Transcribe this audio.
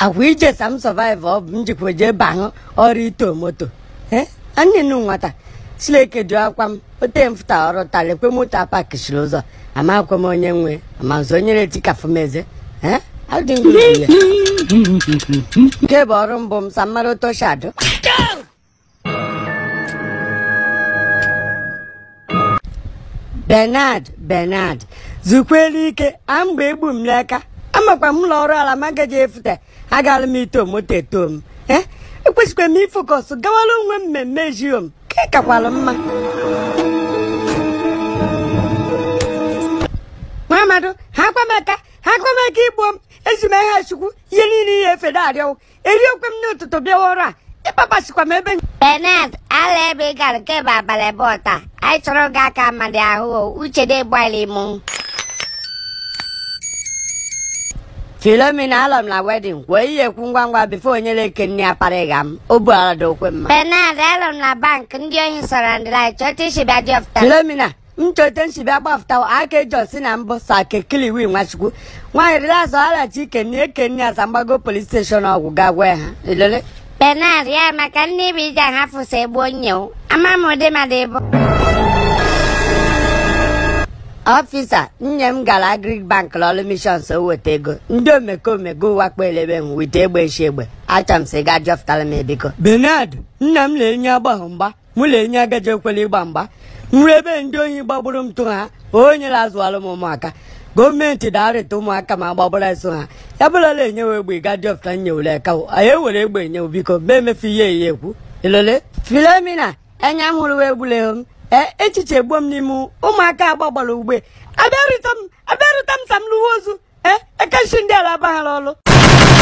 agwa ije sam survive ọ bụ njikwa jee bahụ ọrụ ito moto ee annenu nwata sileke ju akwa m ote mfụta ọrụ talekwe moto apakishiri ụzọ amakwe m onye nwe amazụ onye retikafụ m eze ee adịghị ya nke bụ ọrụ mbụ m sammara toshado Bernard Bernard zukwere ike a mgbe egbu m n'aka amakwa m ụlọ ọrụ ala magaji efute agala m ito moto eto m ee ekwesịkwa m ifokọs gawara onwe m mmemme ejio m ka ị kakwara mma nwa amadu ha kwamaka ha kwamaka igbo m eji m ha chukwu ihe niile ihe efe na-arịọwụ eriokwe m n'ụtụtụ bịawa ọrụ a ịkpapasikwa m ebe Bernard ala ebe ị gara nke bụ abalị abụọ taa anyị chọrọ gị aka mmadụ ahụ o uche dị gbalị mụ filomena alọ m na wedin wee ihe ekwu ngwa ngwa bifo onye na-eke nne ya parịga m o bu ala dị okwe mma Bernard alụ m na bank ndị ohi sọrọ ndị anyị chọta isi bịa jọfta filomena nchote nchibi agbafụta aka eji osi na mbụ sa kekiliwi nwachukwu nwaanyị rilazọ alachi ikenni ekenni asamgbago polis steshọn ọgwụ ga gwa ha ilele Bernard ya maka ndị bụ ije ahafụ so egbu onye o ama m ụdị mmadụ ịbụ ọfisa nne m gara agrik bank lọrụ mishons o weta ego ndị omekome go wakpo elebe m wite egbe nshi egbe achọ m sị ga jọpụtara m ebiko benard nna m na-enye agbahụ mgba mụ na-enye agaji ekwela ịgba mgba nri ebe ndị ohi gbagburu m tụ ha onye na-azụalụ m ụmụaka gọọmenti darịta ụmụaka ma gbagbara eso ha ya bụrụla enyewe egbe ga jọpụta nyewere ka anyị ewere egbe enyewu biko ma emefu ihe ihe ekwu ilole filomina enya m hụrụ egbuleghị m ee echiche gbuo m n'ime ụmụaka agbagbara ugbe abịarụta m abịarụta m sam lụwa ozu ee ekechi ndị ala abaghara ọlụ